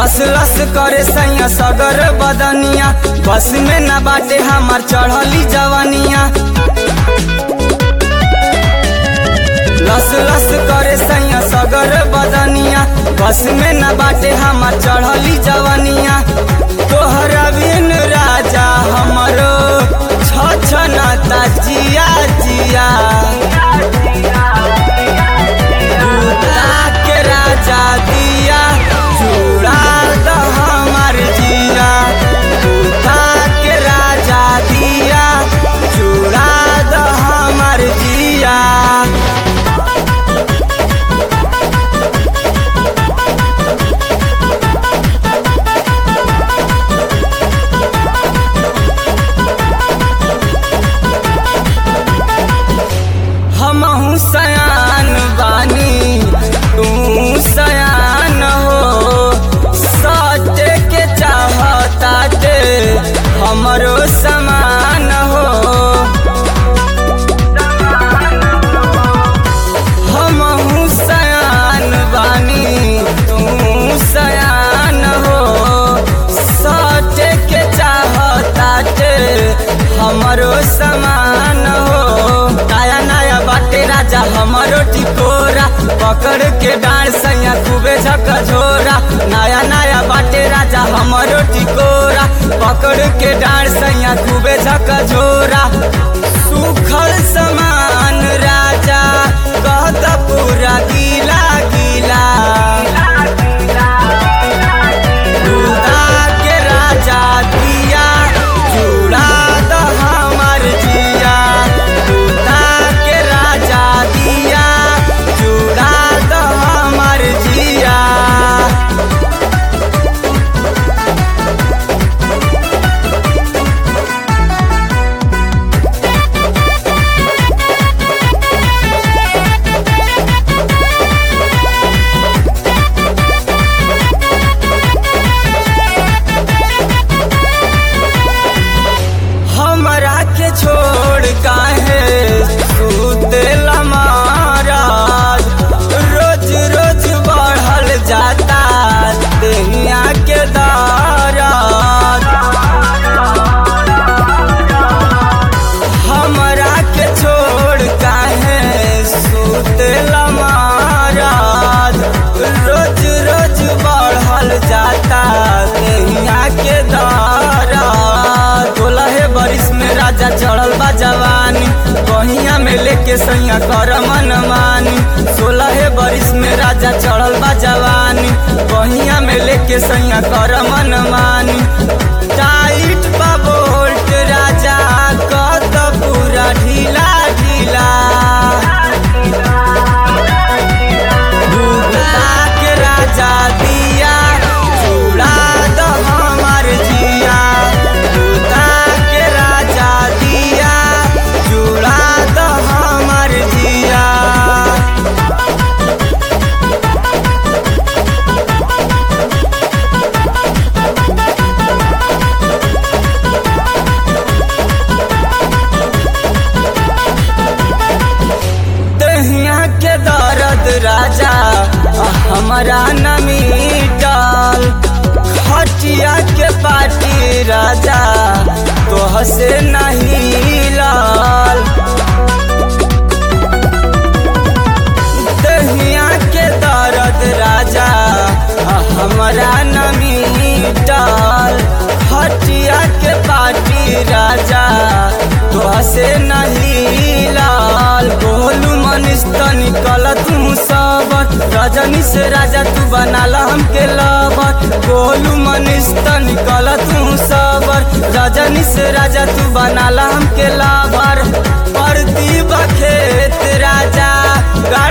लस लस करे सैया सगर बदनिया बस में न बाटे हमार चढ़ली जवानिया लस लस करे सैया सगर बदनिया बस में न बाटे हमार चढ़ली जवानिया तोहरा बिन राजा हमरो छछनाता जिया जिया दूता के राजा दिया चूड़ा द हमार जिया दूता के राजा दिया चूड़ा द हमार जिया हमहू सयान बानी तू सयान हो सटे के चाहताटे हमरो समान हो हमहू सयान बानी तू सयान हो सटे के चाहताटे हमरो समान हो नया नया बाटे राजा हमरो टिकोरा पकड़ के डांड सैया खूबे झकझोरा नया नया बाटे राजा हमरो टिकोरा पकड़ के डांड सैया खूबे झकझोरा सुखल समान राजा कहत पूरा गीला गीला दूधा के राजा दिया चूड़ा द हमार जिया दूधा के राजा दिया चूड़ा द हमार जिया हमरा के छोड़ काहे सुतेला महाराज रोज रोज बढ़ल जाता दुनिया के दाराज हमरा के छोड़ काहे सुतेला महाराज रोज रोज बढ़ल जाता दुनिया के दाराज तोलहे बरिस में राजा चढ़ल बा जवानी बहिया में लेके सैया कर मन मानी सोलहे बरिस में राजा चढ़ल बा जवानी बहिया में लेके सैया कर मन मानी टाइट बा बोल्ट राजा कत पूरा ढीला ढीला दूधा के राजा दिया चूड़ा द हमार जिया दूधा के राजा दिया चूड़ा द हमार जिया दहिया के दर्द राजा हमारा न मिटल खटिया के पाटी राजा तोह से नहीं लाल दहिया के दर्द राजा हमारा न मिटल खटिया के पाटी राजा तोह से नहीं लाल बोलू मनीष तनी कल तू सबत रजनी से राजा तू बनाला हमके लबत बोलू मनीष तनी कल तू सबर रजनी से राजा तू बनाला हमके लाभर परती बखेत राजा